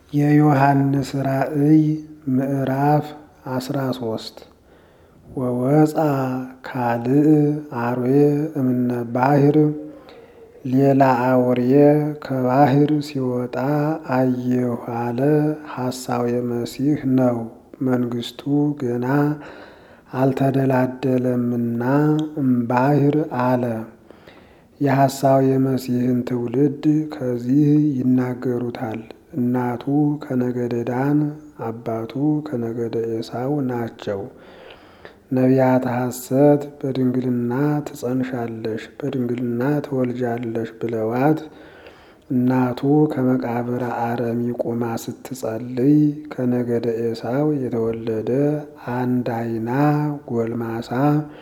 የዮሐንስ ራእይ ምዕራፍ አስራ ሶስት ወወፃ ካልእ አርዌ እምነ ባሕር ሌላ አውሬ ከባሕር ሲወጣ አየሁ አለ። ሐሳዌ መሲሕ ነው። መንግሥቱ ገና አልተደላደለምና እምባሕር አለ። የሐሳዌ መሲሕን ትውልድ ከዚህ ይናገሩታል። እናቱ ከነገደ ዳን አባቱ ከነገደ ኤሳው ናቸው። ነቢያተ ሐሰት በድንግልና ትጸንሻለሽ፣ በድንግልና ትወልጃለሽ ብለዋት እናቱ ከመቃብረ አረሚ ቁማ ስትጸልይ ከነገደ ኤሳው የተወለደ አንድ አይና ጎልማሳ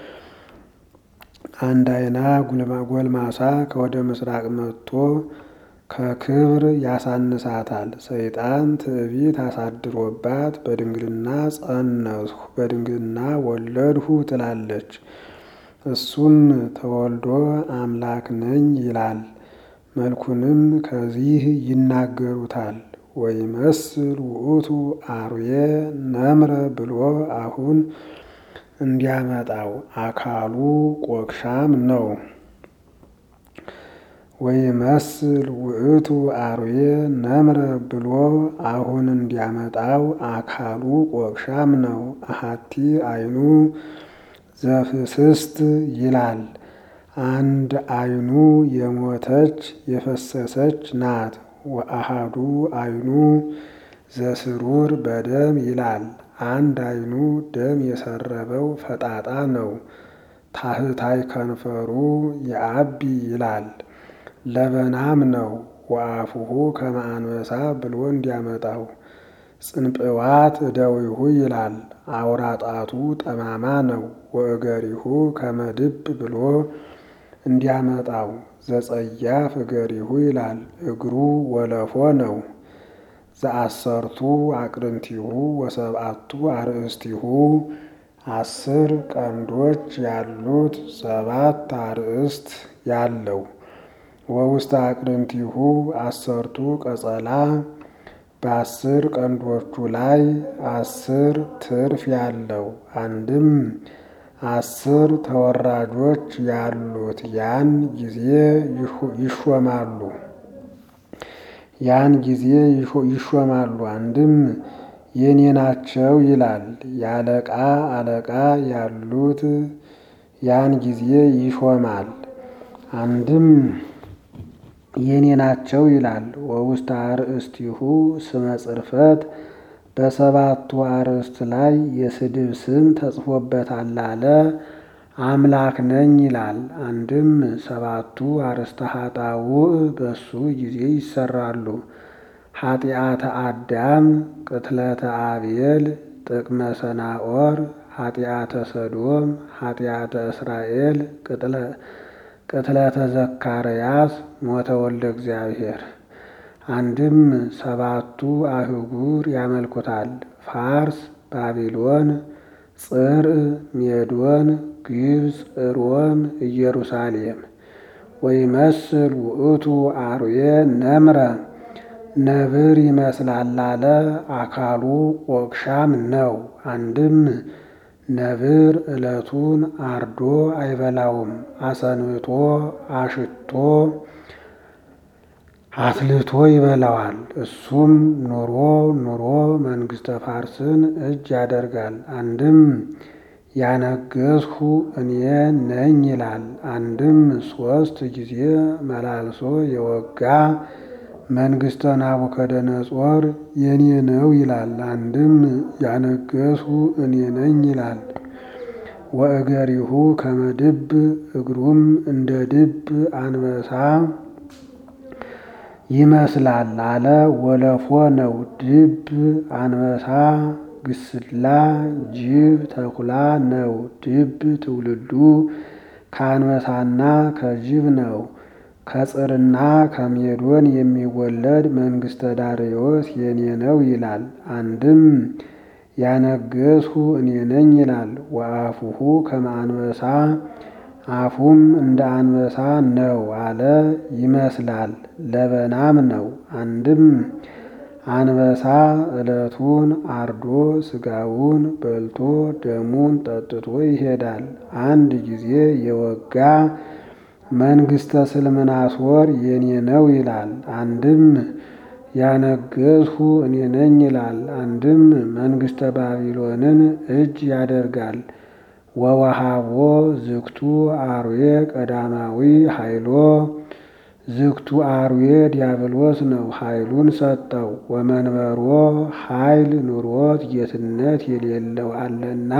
አንድ አይና ጎልማሳ ከወደ ምስራቅ መጥቶ ከክብር ያሳንሳታል። ሰይጣን ትዕቢት አሳድሮባት በድንግልና ጸነስሁ በድንግልና ወለድሁ ትላለች። እሱም ተወልዶ አምላክ ነኝ ይላል። መልኩንም ከዚህ ይናገሩታል። ወይመስል ውእቱ አርዌ ነምረ ብሎ አሁን እንዲያመጣው አካሉ ቆቅሻም ነው። ወይመስል ውእቱ አርዌ ነምረ ብሎ አሁን እንዲያመጣው አካሉ ቆቅሻም ነው። አሐቲ አይኑ ዘፍስስት ይላል። አንድ አይኑ የሞተች የፈሰሰች ናት። ወአሃዱ አይኑ ዘስሩር በደም ይላል። አንድ አይኑ ደም የሰረበው ፈጣጣ ነው። ታህታይ ከንፈሩ የአቢ ይላል። ለበናም ነው። ወአፉሁ ከመ አንበሳ ብሎ እንዲያመጣው ጽንጵዋት እደዊሁ ይላል። አውራጣቱ ጠማማ ነው። ወእገሪሁ ከመ ድብ ብሎ እንዲያመጣው ዘጸያፍ እገሪሁ ይላል። እግሩ ወለፎ ነው። ዘአሰርቱ አቅርንቲሁ ወሰብአቱ አርእስቲሁ አስር ቀንዶች ያሉት ሰባት አርእስት ያለው ወውስተ አቅርንቲሁ አሰርቱ ቀጸላ በአስር ቀንዶቹ ላይ አስር ትርፍ ያለው አንድም አስር ተወራጆች ያሉት ያን ጊዜ ይሾማሉ ያን ጊዜ ይሾማሉ። አንድም የኔ ናቸው ይላል። የአለቃ አለቃ ያሉት ያን ጊዜ ይሾማል። አንድም የኔ ናቸው ይላል። ወውስተ አርእስቲሁ ስመ ጽርፈት በሰባቱ አርእስት ላይ የስድብ ስም ተጽፎበታል አለ። አምላክ ነኝ ይላል። አንድም ሰባቱ አርእስተ ኃጣውእ በሱ ጊዜ ይሰራሉ። ኃጢአተ አዳም፣ ቅትለተ አብየል፣ ጥቅመ ሰናኦር፣ ኃጢአተ ሰዶም፣ ኃጢአተ እስራኤል፣ ቅትለተ ዘካርያስ፣ ሞተ ወልደ እግዚአብሔር። አንድም ሰባቱ አህጉር ያመልኩታል። ፋርስ፣ ባቢሎን፣ ጽርዕ፣ ሜዶን፣ ግብፅ፣ ሮም፣ ኢየሩሳሌም። ወይመስል ውእቱ አርዌ ነምረ ነብር ይመስላል አለ። አካሉ ቆቅሻም ነው። አንድም ነብር ዕለቱን አርዶ አይበላውም። አሰንብቶ አሽቶ አትልቶ ይበላዋል። እሱም ኑሮ ኑሮ መንግሥተ ፋርስን እጅ ያደርጋል። አንድም ያነገስሁ እኔ ነኝ ይላል። አንድም ሦስት ጊዜ መላልሶ የወጋ መንግሥተ ናቡከደነጾር የኔ ነው ይላል። አንድም ያነገስሁ እኔ ነኝ ይላል። ወእገሪሁ ከመ ድብ እግሩም እንደ ድብ አንበሳ ይመስላል አለ። ወለፎ ነው። ድብ፣ አንበሳ፣ ግስላ፣ ጅብ፣ ተኩላ ነው። ድብ ትውልዱ ከአንበሳና ከጅብ ነው። ከጽርና ከሜዶን የሚወለድ መንግሥተ ዳርዮስ የኔ ነው ይላል። አንድም ያነገስሁ እኔ ነኝ ይላል። ወአፉሁ ከመ አንበሳ አፉም እንደ አንበሳ ነው አለ። ይመስላል ለበናም ነው። አንድም አንበሳ ዕለቱን አርዶ ስጋውን በልቶ ደሙን ጠጥቶ ይሄዳል። አንድ ጊዜ የወጋ መንግሥተ ስልምናሶር የኔ ነው ይላል። አንድም ያነገስሁ እኔ ነኝ ይላል። አንድም መንግሥተ ባቢሎንን እጅ ያደርጋል። ወወሃቦ ዝግቱ አርዌ ቀዳማዊ ኃይሎ ዝግቱ አርዌ ዲያብሎስ ነው ኃይሉን ሰጠው። ወመንበሮ ኃይል ኑሮት ጌትነት የሌለው አለና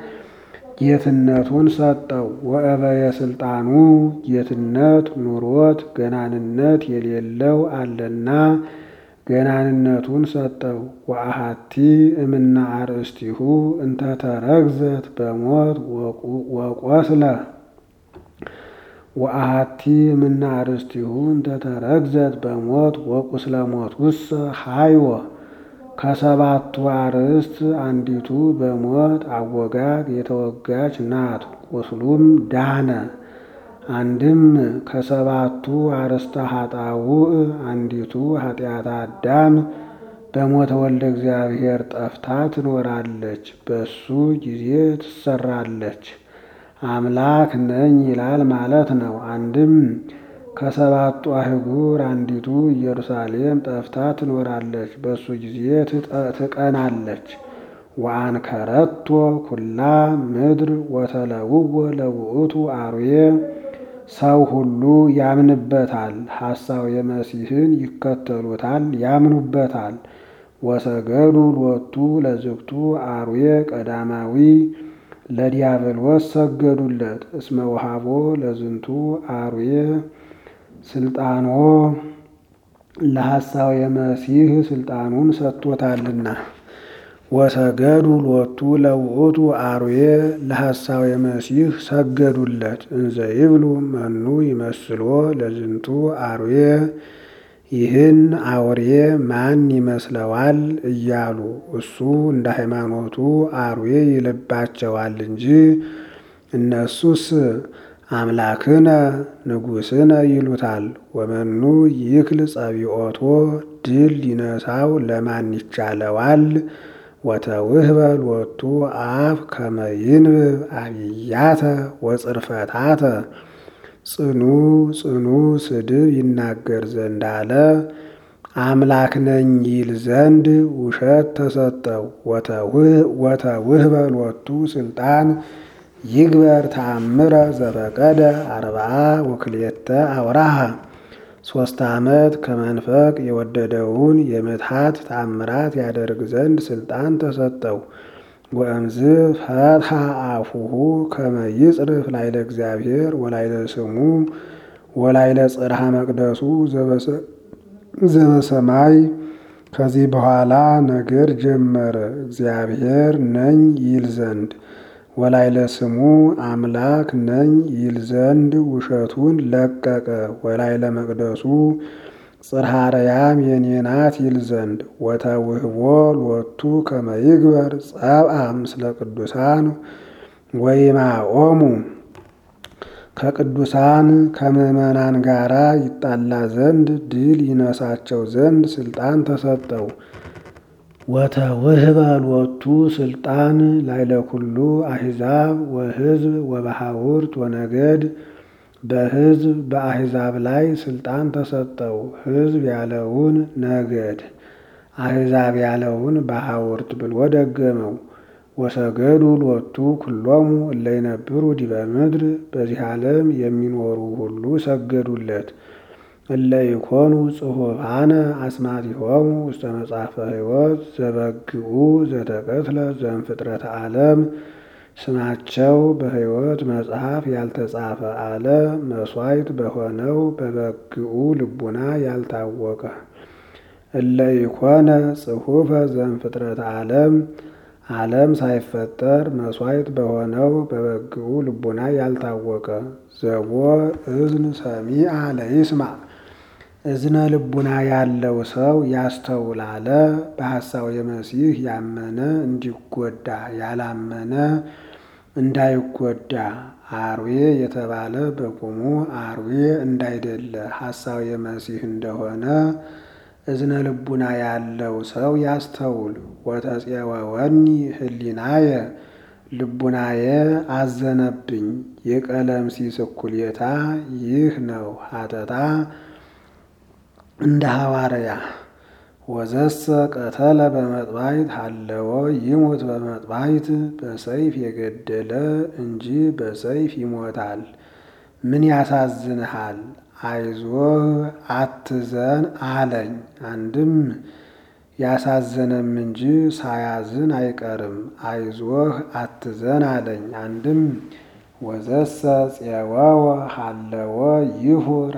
ጌትነቱን ሰጠው። ወእበየ ስልጣኑ ጌትነት ኑሮት ገናንነት የሌለው አለና ገናንነቱን ሰጠው። ወአሃቲ እምና አርእስቲሁ እንተ ተረግዘት በሞት ወቆስለ ወአሃቲ እምና አርእስቲሁ እንተ ተረግዘት በሞት ወቁስለ ሞት ውሰ ሃይወ ከሰባቱ አርእስት አንዲቱ በሞት አወጋግ የተወጋች ናት፣ ቁስሉም ዳነ። አንድም ከሰባቱ አርእስተ ኃጣውእ አንዲቱ ኃጢአተ አዳም በሞተ ወልደ እግዚአብሔር ጠፍታ ትኖራለች፣ በሱ ጊዜ ትሰራለች። አምላክ ነኝ ይላል ማለት ነው። አንድም ከሰባቱ አህጉር አንዲቱ ኢየሩሳሌም ጠፍታ ትኖራለች፣ በሱ ጊዜ ትቀናለች። ወአንከረቶ ኩላ ምድር ወተለውወ ለውእቱ አርዌ ሰው ሁሉ ያምንበታል። ሐሳው የመሲህን ይከተሉታል፣ ያምኑበታል። ወሰገዱ ሎቱ ለዝግቱ አርዌ ቀዳማዊ ለዲያብሎስ ሰገዱለት። እስመ ወሃቦ ለዝንቱ አርዌ ስልጣኖ ለሐሳው የመሲህ ስልጣኑን ሰጥቶታልና። ወሰገዱ ሎቱ ለውእቱ አርዌ ለሐሳው የመሲህ ሰገዱለት። እንዘ ይብሉ መኑ ይመስሎ ለዝንቱ አርዌ ይህን አውሬ ማን ይመስለዋል እያሉ እሱ እንደ ሃይማኖቱ አርዌ ይልባቸዋል እንጂ እነሱስ አምላክነ ንጉሥነ ይሉታል። ወመኑ ይክል ጸቢኦቶ ድል ሊነሳው ለማን ይቻለዋል? ወተውህበ ሎቱ አፍ ከመ ይንብብ አብያተ ወጽርፈታተ ጽኑ ጽኑ ስድብ ይናገር ዘንድ አለ። አምላክ ነኝ ይል ዘንድ ውሸት ተሰጠው። ወተውህበ ሎቱ ስልጣን ይግበር ተአምረ ዘፈቀደ አርብዓ ወክልኤተ አውራሃ ሶስት ዓመት ከመንፈቅ የወደደውን የምትሃት ተአምራት ያደርግ ዘንድ ስልጣን ተሰጠው። ወእምዝ ፈትሐ አፉሁ ከመ ይጽርፍ ላይለ እግዚአብሔር ወላይለ ስሙ ወላይለ ጽርሐ መቅደሱ ዘበሰማይ። ከዚህ በኋላ ነገር ጀመረ እግዚአብሔር ነኝ ይል ዘንድ ወላይለ ስሙ አምላክ ነኝ ይል ዘንድ ውሸቱን ለቀቀ። ወላይለ መቅደሱ ጽርሐ አርያም የኔ ናት ይል ዘንድ ወተውህቦ ሎቱ ከመ ይግበር ጸብአ ምስለ ቅዱሳን ወይማኦሙ ከቅዱሳን ከምዕመናን ጋራ ይጣላ ዘንድ ድል ይነሳቸው ዘንድ ስልጣን ተሰጠው። ወተውህበ ሎቱ ስልጣን ላይለ ኩሉ አሕዛብ ወሕዝብ ወበሃውርት ወነገድ በሕዝብ በአሕዛብ ላይ ስልጣን ተሰጠው። ሕዝብ ያለውን ነገድ፣ አሕዛብ ያለውን በሃውርት ብሎ ደገመው። ወሰገዱ ሎቱ ኩሎሙ እለ ይነብሩ ዲበ ምድር በዚህ ዓለም የሚኖሩ ሁሉ ሰገዱለት። እለ ይኮኑ ጽሑፋነ አስማቲሆሙ ውስተ መጽሐፈ ሕይወት ዘበግኡ ዘተቀትለ ዘእምፍጥረተ ዓለም ስማቸው በሕይወት መጽሐፍ ያልተጻፈ አለ መሥዋዕት በሆነው በበግኡ ልቡና ያልታወቀ እለ ይኮነ ጽሑፈ ዘእምፍጥረተ ዓለም ዓለም ሳይፈጠር መሥዋዕት በሆነው በበግኡ ልቡና ያልታወቀ ዘቦ እዝን ሰሚዐ ለይስማዕ እዝነ ልቡና ያለው ሰው ያስተውላለ። በሐሳው የመሲህ ያመነ እንዲጎዳ ያላመነ እንዳይጎዳ አርዌ የተባለ በቁሙ አርዌ እንዳይደለ ሐሳው የመሲህ እንደሆነ እዝነ ልቡና ያለው ሰው ያስተውል። ወተፄወወኒ ህሊናየ ልቡናየ አዘነብኝ። የቀለምሲስ እኩሌታ ይህ ነው ሀተታ እንደ ሐዋርያ ወዘሰ ቀተለ በመጥባይት ሀለወ ይሙት በመጥባይት በሰይፍ የገደለ እንጂ በሰይፍ ይሞታል። ምን ያሳዝንሃል? አይዞህ አትዘን አለኝ። አንድም ያሳዘነም እንጂ ሳያዝን አይቀርም። አይዞህ አትዘን አለኝ። አንድም ወዘሰ ፄወወ ሀለወ ይሁር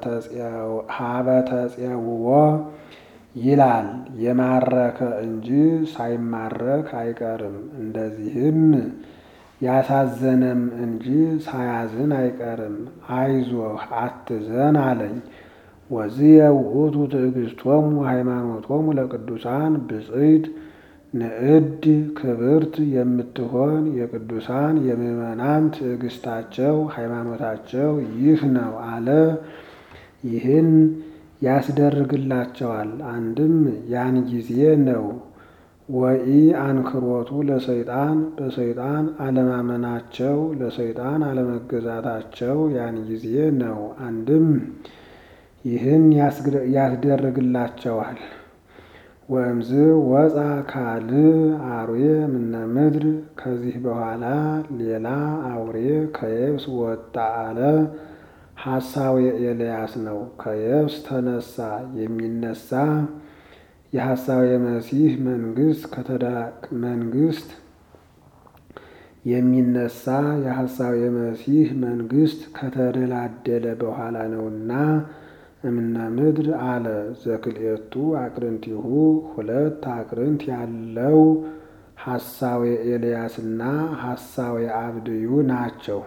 ሀበተፄውዎ ይላል። የማረከ እንጂ ሳይማረክ አይቀርም። እንደዚህም ያሳዘነም እንጂ ሳያዝን አይቀርም። አይዞህ አትዘን አለኝ። ወዝየ ውእቱ ትዕግስቶሙ ሃይማኖቶሙ ለቅዱሳን ብፅዕት ንዕድ ክብርት የምትሆን የቅዱሳን የምዕመናን ትዕግስታቸው ሃይማኖታቸው ይህ ነው አለ። ይህን ያስደርግላቸዋል። አንድም ያን ጊዜ ነው። ወኢ አንክሮቱ ለሰይጣን በሰይጣን አለማመናቸው ለሰይጣን አለመገዛታቸው ያን ጊዜ ነው። አንድም ይህን ያስደርግላቸዋል። ወእምዝ ወፃ ካልእ አርዌ ምነ ምድር ከዚህ በኋላ ሌላ አውሬ ከየብስ ወጣ አለ። ሐሳዌ ኤልያስ ነው። ከየብስ ተነሳ የሚነሳ የሐሳዌ መሲህ መንግስት መንግስት የሚነሳ የሐሳዌ መሲህ መንግስት ከተደላደለ በኋላ ነውና እምነ ምድር አለ። ዘክልኤቱ አቅርንቲሁ ሁለት አቅርንት ያለው ሐሳዌ ኤልያስና ሐሳዌ አብድዩ ናቸው።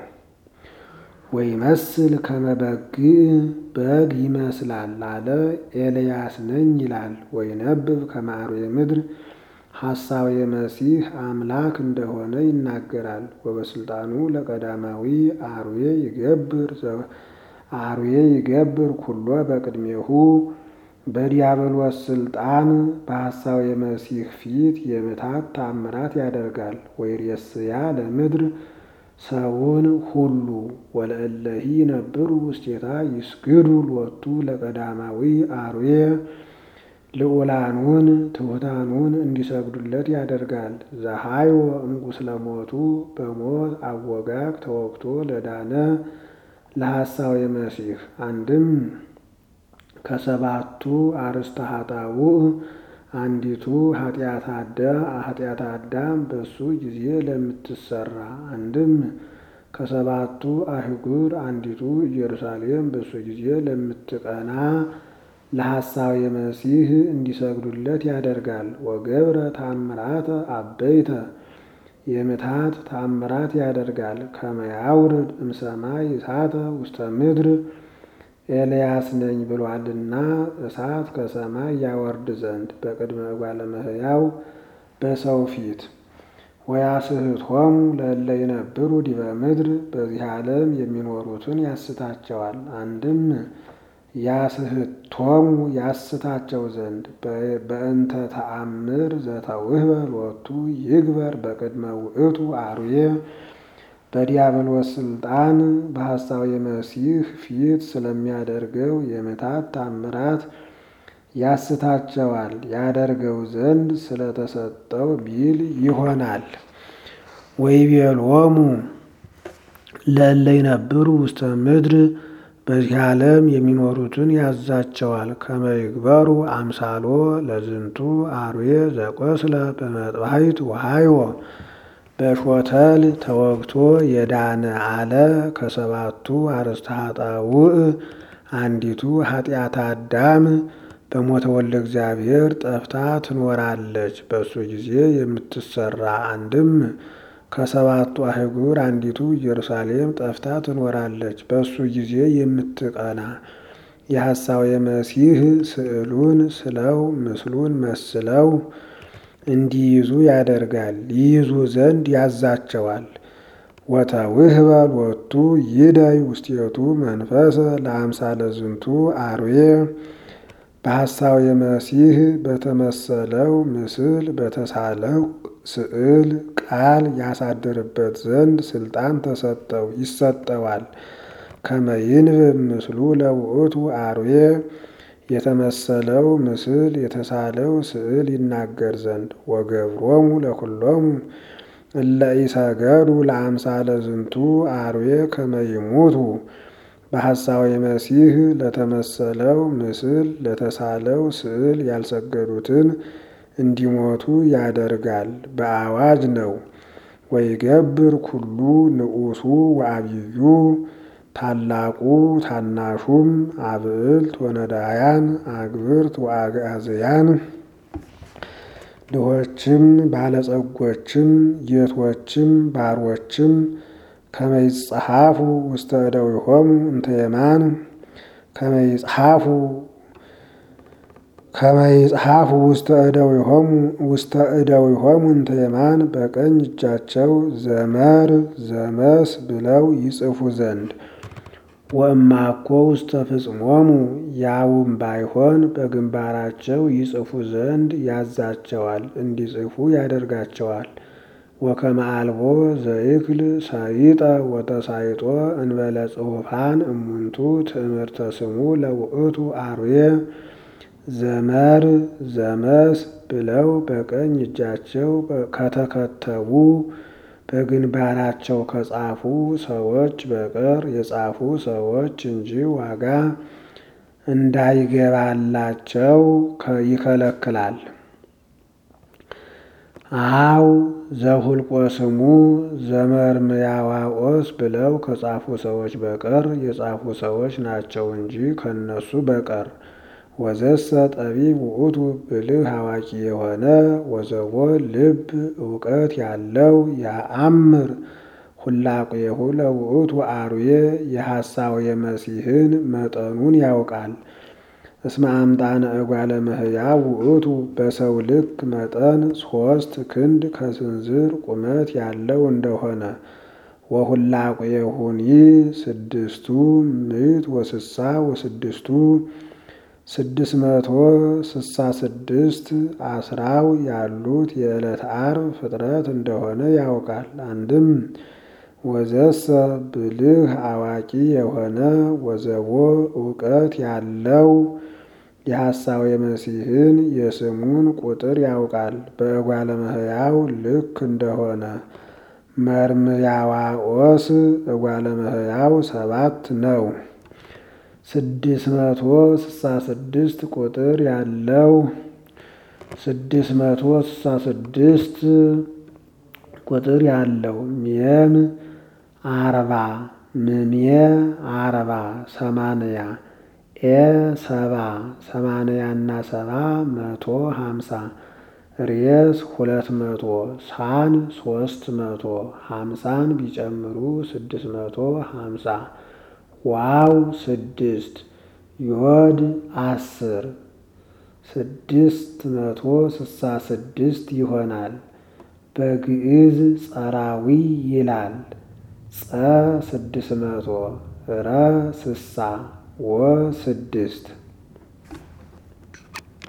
ወይመስል ከመበግዕ በግ ይመስላል አለ። ኤልያስ ነኝ ይላል። ወይነብብ ከመአርዌ ምድር ሐሳዌ መሲህ አምላክ እንደሆነ ይናገራል። ወበስልጣኑ ለቀዳማዊ አርዌ ይገብር አርዌ ይገብር ኩሎ በቅድሜሁ በዲያብሎስ ስልጣን በሐሳዌ መሲህ ፊት የምታት ታምራት ያደርጋል። ወይሬስያ ለምድር ሰውን ሁሉ ወለእለሂ ነብሩ ውስቴታ ይስግዱ ሎቱ ለቀዳማዊ አርዌ ልዑላኑን ትሑታኑን እንዲሰግዱለት ያደርጋል። ዘሃይወ እምቁስለ ሞቱ በሞት አወጋግ ተወግቶ ለዳነ ለሐሳዌ መሲህ አንድም ከሰባቱ አርእስተ ኃጣውእ አንዲቱ ኃጢአት አዳም በሱ ጊዜ ለምትሰራ አንድም ከሰባቱ አህጉር አንዲቱ ኢየሩሳሌም በሱ ጊዜ ለምትቀና ለሐሳዌ መሲህ እንዲሰግዱለት ያደርጋል። ወገብረ ታምራተ አበይተ የምታት ታምራት ያደርጋል። ከመያውርድ እምሰማይ እሳተ ውስተ ምድር ኤልያስ ነኝ ብሏልና እሳት ከሰማይ ያወርድ ዘንድ በቅድመ እጓለ እመሕያው በሰው ፊት ወያስሕቶሙ ለእለ ይነብሩ ዲበ ምድር በዚህ ዓለም የሚኖሩትን ያስታቸዋል። አንድም ያስሕቶሙ ያስታቸው ዘንድ በእንተ ተአምር ዘተውህበ ሎቱ ይግበር በቅድመ ውእቱ አርዌ በዲያብሎስ ስልጣን በሐሳዌ መሲህ ፊት ስለሚያደርገው የምታት ታምራት ያስታቸዋል ያደርገው ዘንድ ስለተሰጠው ቢል ይሆናል። ወይቤሎሙ ለእለ ይነብሩ ውስተ ምድር በዚህ ዓለም የሚኖሩትን ያዛቸዋል። ከመ ይግበሩ አምሳሎ ለዝንቱ አርዌ ዘቆስለ በመጥባሕት ወሃይዎ በሾተል ተወግቶ የዳነ አለ። ከሰባቱ አርእስተ ኃጣውእ አንዲቱ ኃጢአት አዳም በሞተ ወልደ እግዚአብሔር ጠፍታ ትኖራለች። በእሱ ጊዜ የምትሰራ አንድም ከሰባቱ አህጉር አንዲቱ ኢየሩሳሌም ጠፍታ ትኖራለች። በእሱ ጊዜ የምትቀና የሐሳዌ መሲህ ስዕሉን ስለው ምስሉን መስለው እንዲይዙ ያደርጋል። ይይዙ ዘንድ ያዛቸዋል። ወተውህበ ሎቱ ይደይ ውስቴቱ መንፈሰ ለአምሳለ ዝንቱ አርዌ በሐሳዊ መሲህ በተመሰለው ምስል በተሳለው ስዕል ቃል ያሳድርበት ዘንድ ስልጣን ተሰጠው ይሰጠዋል። ከመይንብብ ምስሉ ለውእቱ አርዌ የተመሰለው ምስል የተሳለው ስዕል ይናገር ዘንድ ወገብሮሙ ለኩሎሙ እለ ኢሰገዱ ለአምሳለ ዝንቱ አርዌ ከመይሙቱ በሐሳዊ መሲህ ለተመሰለው ምስል ለተሳለው ስዕል ያልሰገዱትን እንዲሞቱ ያደርጋል። በአዋጅ ነው። ወይገብር ኩሉ ንዑሱ ወአብዩ ታላቁ ታናሹም አብዕልት ወነዳያን አግብርት ወአጋዝያን ድሆችም ባለጸጎችም ጌቶችም ባሮችም ከመይጽሐፉ ውስተ እደዊሆሙ እንተ የማን ከመይጽሐፉ ከመይጽሐፉ ውስተ እደዊሆሙ ውስተ እደዊሆሙ እንተ የማን በቀኝ እጃቸው ዘመር ዘመስ ብለው ይጽፉ ዘንድ ወእማኮ ውስተ ፍጽሞሙ ያውም ባይሆን በግንባራቸው ይጽፉ ዘንድ ያዛቸዋል፣ እንዲጽፉ ያደርጋቸዋል። ወከመ አልቦ ዘይክል ሰይጠ ወተሳይጦ እንበለ ጽሑፋን እሙንቱ ትእምርተ ስሙ ለውእቱ አርዌ ዘመር ዘመስ ብለው በቀኝ እጃቸው ከተከተቡ በግንባራቸው ከጻፉ ሰዎች በቀር የጻፉ ሰዎች እንጂ ዋጋ እንዳይገባላቸው ይከለክላል። አው ዘሁልቆ ስሙ ዘመርምያዋቆስ ብለው ከጻፉ ሰዎች በቀር የጻፉ ሰዎች ናቸው እንጂ ከነሱ በቀር ወዘሰ ጠቢብ ውእቱ ብልህ አዋቂ የሆነ ወዘቦ ልብ እውቀት ያለው ያአምር ሁላቄሁ ለውእቱ አርዌ የሐሳው የመሲህን መጠኑን ያውቃል። እስመ አምጣነ እጓለ እመሕያው ውእቱ በሰው ልክ መጠን ሶስት ክንድ ከስንዝር ቁመት ያለው እንደሆነ ወሁላቄሁኒ ስድስቱ ምዕት ወስሳ ወስድስቱ ስድስት መቶ ስሳ ስድስት አስራው ያሉት የዕለት ዓርብ ፍጥረት እንደሆነ ያውቃል። አንድም ወዘሰ ብልህ አዋቂ የሆነ ወዘቦ እውቀት ያለው የሐሳዊ መሲህን የስሙን ቁጥር ያውቃል። በእጓለ እመሕያው ልክ እንደሆነ መርምያዋቆስ እጓለ እመሕያው ሰባት ነው። ስድስት መቶ ስሳ ስድስት ቁጥር ያለው ስድስት መቶ ስሳ ስድስት ቁጥር ያለው ሜም አርባ ምሜ አርባ ሰማንያ ኤ ሰባ ሰማንያና ሰባ መቶ ሀምሳ ሬስ ሁለት መቶ ሳን ሶስት መቶ ሀምሳን ቢጨምሩ ስድስት መቶ ሀምሳ ዋው ስድስት ዮድ አስር ስድስት መቶ ስሳ ስድስት ይሆናል። በግዕዝ ጸራዊ ይላል። ጸ ስድስት መቶ ረ ስሳ ወ ስድስት